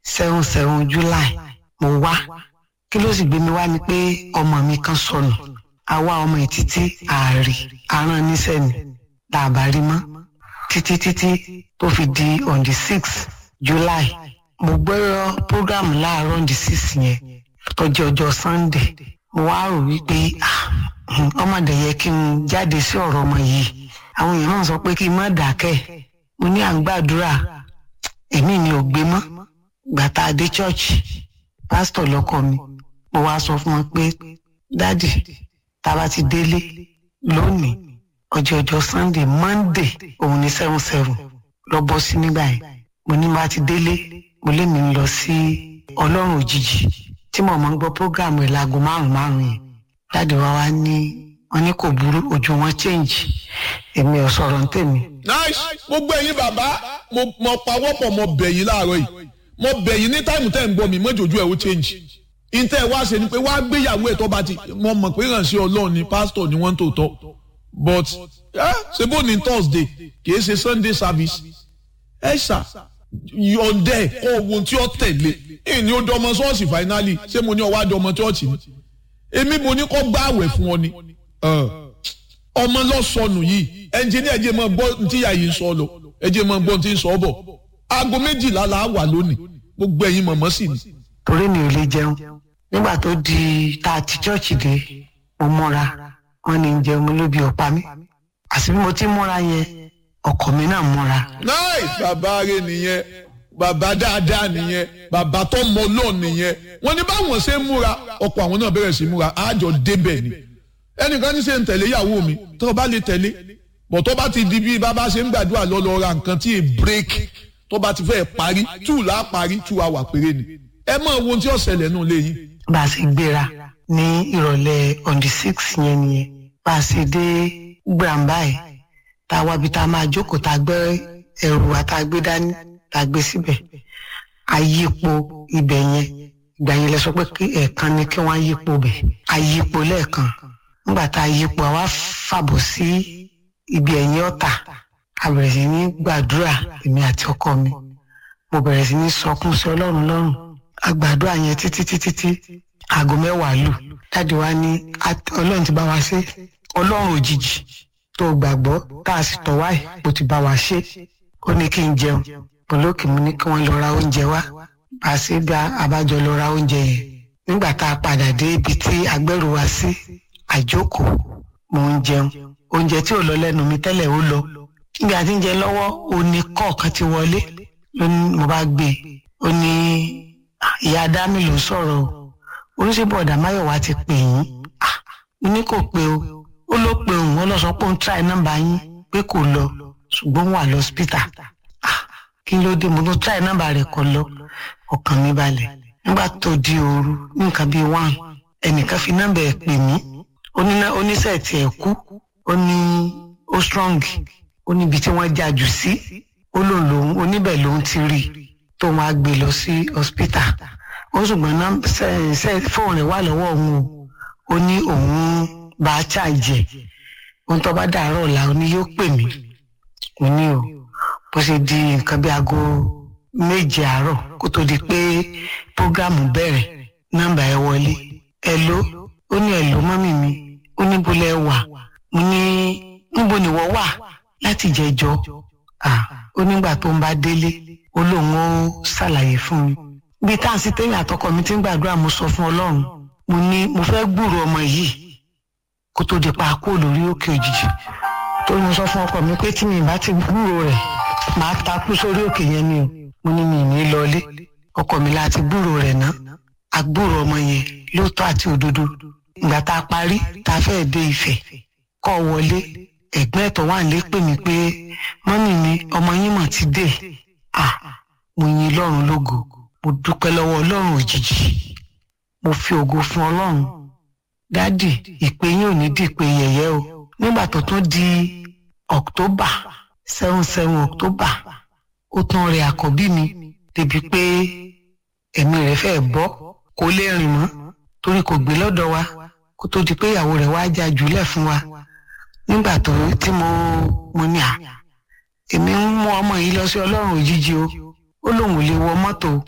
seven seven july mo wá kí ló sì gbé mi wá ni pé ọmọ mi kan sọnù àwa ọmọ ẹ̀ títí ààrẹ aràn níṣẹ́ ni làbá rí mọ́ títí títí tó fi di on the six july mo gbọ́rọ̀ program láàárọ̀ on the six yẹn tó jẹ́ ọjọ́ sunday mo wá rò wípé ọmọdé yẹ kí n jáde sí ọ̀rọ̀ ọmọ yìí àwọn èèyàn náà sọ pé kí n má dákẹ́ mo ní à ń gbàdúrà èmi mi ò gbé mọ́ gbàtà dé church pásítọ̀ lọ́kọ mi mo wá sọ fún wọn pé dádì tá a bá ti délé lónìí ọjọ́ ọjọ́ sunday monday òun ní seven seven lọ bọ́ sí nígbà yẹn mo ní bá ti délé mo lé mi lọ sí ọlọ́run òjijì tí mo máa ń gbọ́ program ẹ̀ láago márùn-ún márùn-ún yẹn dáàdi wa wá ní wọn ní kò burú ojú wọn change èmi ò sọ̀rọ̀ ń tèmi. nice gbogbo ẹ̀yin bàbá mo mo pawọ́pọ̀ mo bẹ̀ yín láàárọ̀ yìí mo bẹ̀ yín ní táìmù tẹ́ ń gbọ́ mi mọ́jọ́jú ẹ̀ ó change ìtẹ́ wá ṣe ni pé wá gbéyàwó ẹ̀ tó bá ti mo mọ̀ pé ìrànṣẹ́ ọlọ́run ni pásítọ̀ ni wọ́n ń tòótọ́ but ṣe bó ní thursday kì í ṣe sunday service ẹ ṣá yọ̀ǹdẹ̀ kọ́ ohun tí ó tẹ̀lé ìní ó dọmọ ṣọ́ọ̀ṣì finally ṣé mo ní ọwọ́ àdọmọ ṣọ́ọ̀ṣì ni èmi mo ní kọ́ gbá àwẹ̀ fún ọ ni ọmọ lọ́sọnù yìí ẹnjìníà ẹjẹ máa gbọ́ ní tíyà yìí ń sọ lọ ẹjẹ máa gbọ́ ní tí ń sọ bọ̀ aago méjìlá la wà lónìí gbogbo ẹ̀yin mọ̀mọ́ sì ni. torí mi ò lè jẹun nígbà tó di tá a ti chọ́ọ̀chì dé mo múra wọn ní jẹun mo lóbi ọ̀pá mi àti bí mo ti múra yẹn ọkọ mi náà múra. náì bàbá rẹ nìyẹn bàbá dáadáa nìyẹn bàbá tó mọ lọ́ọ̀ nìyẹn wọ́n ní báwọn ṣe ń múra ọkọ̀ àwọn náà bẹ̀rẹ̀ sí múra àjọ débẹ̀ ni ẹnìkan ní ṣe ń tẹ̀lé ìyàwó mi tó o bá lè tẹ̀lé bọ̀ tó bá ti di bí bàbá ṣe ń gbàdúrà lọ lọ ra nǹkan tí ì break tó bá ti fẹ́ parí two là á parí two hour péré ni ẹ mọ ohun tí ó ṣẹlẹ̀ nù léyìn. bá a ṣe gbéra ní ìrọ̀lẹ́ on the six yẹn nìyẹn bá a ṣe dé gbàǹbá ẹ̀ tá a wá bí tá a máa jókòó tá a gbé ẹrù wa tá a gbé dání tá a gbé síbẹ̀ àyípo ibẹ̀ yẹn ìgbà yẹn lẹ sọ pé ẹ̀ẹ̀kan ni kí wọ́n yípo bẹ̀ àyípo lẹ́ẹ̀kan nígbà tá a yípo àwa fàbọ̀ sí ibi ẹ̀yìn ọ̀tà a bẹ̀rẹ̀ sí ní gbàdúrà èmi àti ọkọ mi mo bẹ̀rẹ̀ sí ní sọkún sí ọlọ́run lọ́rùn a gbàdúrà yẹn títí títí tí aago mẹ́wàá lù dáàdi wa ní ọlọ́run ti bá wa ṣe ọlọ́run òjijì tó gbàgbọ́ tá a sì tọ̀ wáyé bó ti bá wa ṣe ó ní kí n jẹun olókè mo ní kí wọ́n lọ ra oúnjẹ wá bá a ṣe bí abájọ lọ ra oúnjẹ yẹn nígbà tá a padà dé ibi tí agbẹ́rù wa sí àjókòó mo ń jẹun oúnjẹ tí ò lọ lẹ́nu mi tẹ́lẹ̀ ó lọ níbi àti ń jẹ lọ́wọ́ òní kọ̀ọ̀kan ti wọlé ló ní mo bá gbé e ó ní ìyá dámì ló sọ̀rọ̀ o oníṣẹ́bọ̀dà máyọ̀wá ti pè yín mo ní kò pé o ó ló pe òun ó lọ sọ pé òun tíráì nọ́mbà yín pé kò lọ ṣùgbọ́n wà lọ́sípítà kí ló dé mo ló tíráì nọ́mbà rẹ̀ kọ lọ ọkàn mi balẹ̀ nígbà tó di òru ní nǹkan bíi one ẹnìkan fi nọ́mbà ẹ̀ pè mí oníṣẹ́ tí ẹ̀ kú ó ní ó strong ó níbi tí wọ́n já jù sí ó lòun lòun oníbẹ̀ lòun ti rí tó wọn á gbé lọ sí hospital ó ṣùgbọ́n fóònù rẹ̀ wà lọ́wọ́ òun o ó ní òun bá a ṣàjẹ ohun tó bá dàárọ̀ ọ̀la ó ní yóò pè mí ó ní o bó ṣe di nǹkan bí aago méje àárọ̀ kó tó di pé prógámù bẹ̀rẹ̀ nọ́mbà ẹ wọlé ẹ ló ó ní ẹ ló mọ́mì mi ó ní bó lẹ wà mo ní níbo ni wọ́n wà láti jẹjọ́ ó nígbà tó ń bá délé ó lóun ó ṣàlàyé fún mi bí táǹsì tẹ́yìn àtọkọ mi ti ń gbàdúrà mo sọ fún ọlọ́run mo ní mo fẹ́ gbúrò ọmọ yìí kó tó di pa kó lórí òkè òjijì tó mo sọ fún ọkọ mi pé tí mi bá ti gbúrò rẹ̀ màá takú sórí òkè yẹn ni o mo ní mi ní lọlé ọkọ mi láti gbúrò rẹ̀ ná agbúrò ọmọ yẹn lóòótọ́ àti òdodo ìgbà tá a parí tá a fẹ́ẹ́ dé Ifẹ̀ kọ́ wọlé ẹ̀gbọ́n ẹ̀tọ́ wà lé pè mí pé mọ́mì mi ọmọ yín mọ̀ ti dé à mo yin lọ́run lógo mo dúpẹ́ lọ́wọ́ ọlọ́run òjijì mo fi ògo fún ọlọ́run dádì ìpè yín ò ní di ìpè yẹ̀yẹ́ o nígbà tó tún di October seven seven October ó tún rẹ àkọ́bí mi débi pé ẹ̀mí rẹ̀ fẹ́ bọ́ kó lè rìn mọ́ torí kò gbé lọ́dọ̀ wa kó tó di pé ìyàwó rẹ̀ wá já jùlẹ̀ fún wa nígbà tó tí mo mo ní à èmi ń mú ọmọ yìí lọ sí ọlọ́run òjijì o ó lóun ò lè wọ mọ́tò